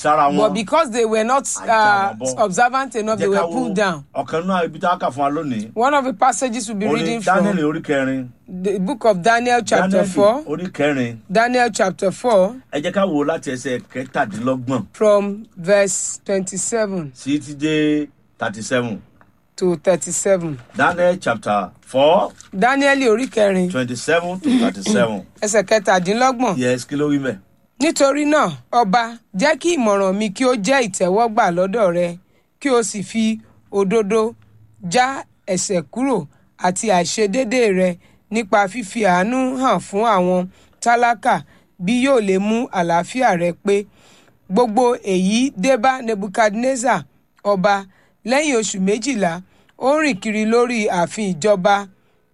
sára wọn. But because they were not uh, Ajá wọn bọ́. observant enough, they Jẹ́ ká were wo pulled down. ọ̀kan náà ibi tá a kà fún wa lónìí. One of the passages we'll be orí reading daniel from orí kẹrin. the book of Daniel, chapter daniel 4. orí kẹrin. Daniel, chapter 4, ẹ jẹ́ ká wo láti ẹsẹ̀ kẹtàdínlọ́gbọ̀n from verse 27 sí ti dé thirty seven. to 37. daniel chapter four Daniel, orí kẹrin, twenty seven to thirty seven. ẹsẹ̀ kẹtàdínlọ́gbọ̀n. yes kí ló wí mẹ́. nítorí náà ọba jẹ́ kí ìmọ̀ràn mi kí ó jẹ́ ìtẹ́wọ́gbà lọ́dọ̀ rẹ kí o sì fi òdodo já ẹ̀ṣẹ̀ kúrò àti àìṣedédé rẹ nípa fífi àánú hàn fún àwọn tálákà bí yóò lè mú àlàáfíà rẹ pé gbogbo èyí dé bá nebuchadnezzar ọba lẹ́yìn oṣù méjìlá ó ń rìn kiri lórí ààfin ìjọba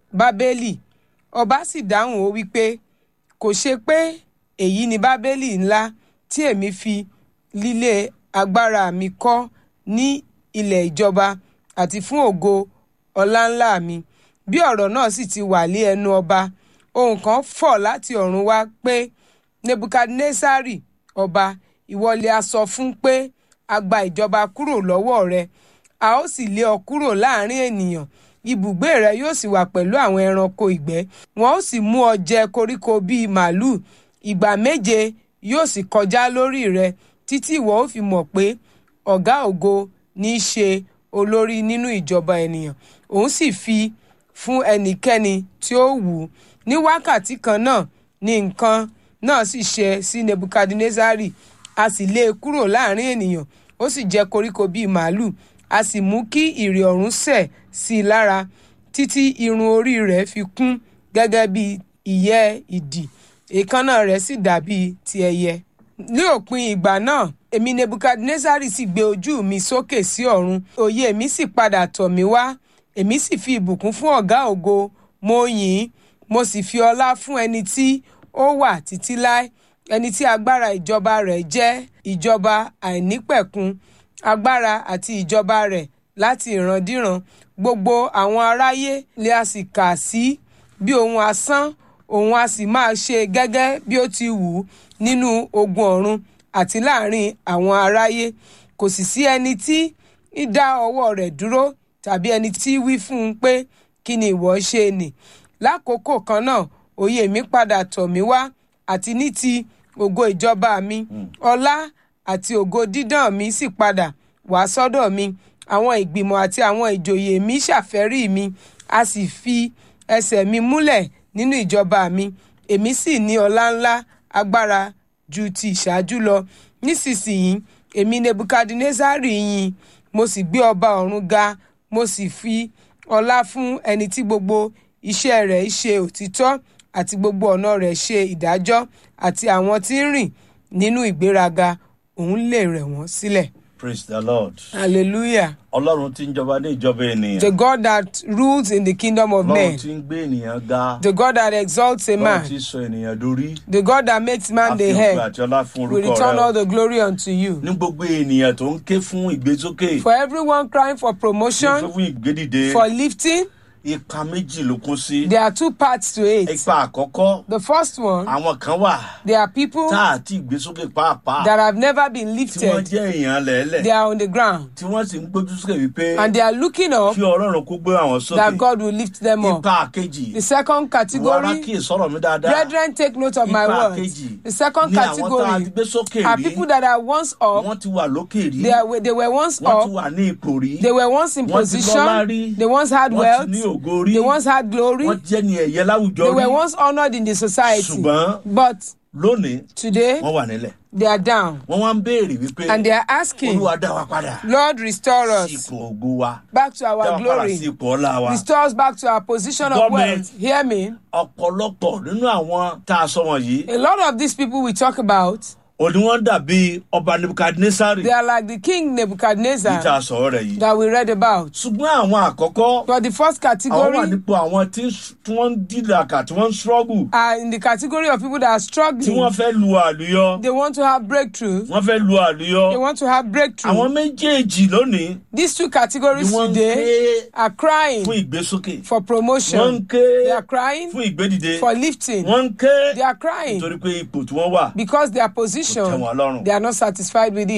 bábélì ọba sì dáhùn ó wípé kò ṣe pé èyí ni bábélì ńlá tí èmi fi lílé agbára mi kọ́ ní ilẹ̀ ìjọba àti fún ògo ọláńlá mi bí ọ̀rọ̀ náà sì ti wà lé ẹnu ọba ohun kan fọ̀ láti ọ̀run wá pé nebukadnesari ọba ìwọlé a sọ fún pé a gba ìjọba kúrò lọ́wọ́ rẹ a ó sì lé ọ kúrò láàrin ènìyàn ibùgbé rẹ yóò sì wà pẹ̀lú àwọn ẹranko ìgbẹ́ wọn ó sì mú ọ jẹ koríko bíi màálùú ìgbà méje yóò sì kọjá lórí rẹ títí ìwọ ó fi mọ̀ pé ọ̀gá ògo ní í ṣe olórí nínú ìjọba ènìyàn òun sì fi fún ẹnikẹ́ni tí ó wù ú ní wákàtí kan náà ni nǹkan náà sì ṣe sí nebukadnezari a sì lé e kúrò láàrin ènìyàn ó sì jẹ koríko bíi màálùú a sì mú kí ìrì ọ̀run sẹ̀ sí i lára títí irun orí rẹ̀ fi kún gẹ́gẹ́ bí ìyẹ́ ìdì èékánná rẹ̀ sì dàbí ti ẹyẹ. ní òpin ìgbà náà èmi nebukadnezari sì gbé ojú mi sókè sí ọ̀run òye mi sì padà tọ̀ mí wá èmi sì fi ìbùkún fún ọ̀gá ògo mo yìn ín mo sì fi ọlá fún ẹni tí ó wà títí láé ẹni tí agbára ìjọba rẹ̀ jẹ́ ìjọba àìnípẹ̀kun agbára àti ìjọba rẹ̀ láti ìrandíran gbogbo àwọn aráyé lè a sì kà sí bí ohun asán òun a sì máa ṣe gẹ́gẹ́ bí ó ti wù ú nínú ogun ọ̀run àti láàrin àwọn aráyé kò sì sí ẹni tí í dá ọwọ́ rẹ̀ dúró tàbí ẹni tí wí fún un pé kí ni ìwọ ṣe nì lákòókò kan náà òye mi padà tọ̀ mí wá àti ní ti ògo ìjọba mi ọlá àti ògo dídán mi sì padà wá sọ́dọ̀ mi àwọn ìgbìmọ̀ àti àwọn ìjòyè mi ṣàfẹ́rí mi a sì fi ẹsẹ̀ mi múlẹ̀ nínú ìjọba mi èmi sì ní ọlá ńlá agbára ju ti ìṣáájú lọ nísinsìnyí èmi nebukadnezari yìn mo sì gbé ọba ọ̀run ga mo sì fi ọlá fún ẹni tí gbogbo iṣẹ́ rẹ̀ ṣe òtítọ́ àti gbogbo ọ̀nà rẹ̀ ṣe ìdájọ́ àti àwọn tí ń rìn nínú ìgbéraga òun lè rẹ̀ wọ́n sílẹ̀. praise the lord. hallelujah. ọlọ́run tí ń jọba ní ìjọba ènìyàn. the God that rules in the kingdom of ọlọ́run men. tí ń gbé ènìyàn ga. the God that exalts a ọlọ́run man. tí ń sọ ènìyàn dorí. the God that makes man the àfihàn head. àti ọlá fún will orúkọ return rẹ. all the glory unto you. ní gbogbo ènìyàn tó ń ké fún ìgbésókè. for everyone crying for ní promotion fún ìgbédìde. for lifting ipa méjì ló kún sí. there are two parts to it. ipa àkọ́kọ́ the first one àwọn kan wà there are people tá a ti ìgbésókè pàápàá. that have never been tí wọ́n lifted jẹ́ èèyàn lẹ́lẹ̀. they are on the ground tí wọ́n sì ń gbójú sókè wípé and they are looking up kí ọlọ́run kó gbé àwọn that sókè. God will lift them up. ipa kejì. the second wọ́n ará category kí ìsọ̀rọ̀ mi dáadáa. brethren take note of my ipa words kejì the second ni àwọn tá a ti category gbé sókè are rí. people that are once up wọ́n ti wà lókè rí. they, are, they were once wọ́n ti up wà ní ipò rí. they were once in Wọ́n ti lọ́lá rí. position they once had wọ́n wealth ti ní ògo rí. they once had glory wọ́n jẹ́ ní ẹ̀yẹ láwùjọ they rí. were once honoured in the society ṣùgbọ́n but lónìí today wọ́n wà nílẹ̀. they are down wọ́n wá ń béèrè wípé and they are asking olúwa dá wa padà lord restore sí us ipò ògo wa. back to dá our wa padà sí glory ipò ọlá wa. restore us back to our position of Gbọ́ mi. wealth hear me ọ̀pọ̀lọpọ̀ nínú àwọn tá a sọ wọ̀nyí a lot of these people we talk about òní wọ́n dàbí ọba nebukadnesari they are like the king yìí tá a nebuchadnezzar sọ̀rọ̀ rẹ̀ yìí. that we read about ṣùgbọ́n àwọn àkọ́kọ́ but the first àwọn wà category nípò àwọn tí ń s- tí wọ́n ń dìlàkà tí wọ́n ń struggle are in the category of people that are tí wọ́n struggling fẹ́ lu àlùyọ they want to have breakthrough wọ́n fẹ́ lu àlùyọ. they want to have àwọn breakthrough méjèèjì lónìí these two ni categories wọ́n ń ké today are crying fún ìgbésókè for wọ́n ń promotion ké they are crying fún ìgbédìde for lifting wọ́n ń ké they are crying nítorí pé ipò tí wọ́n wà because their kò tẹ́ position wọn lọ́rùn. they are not satisfied with it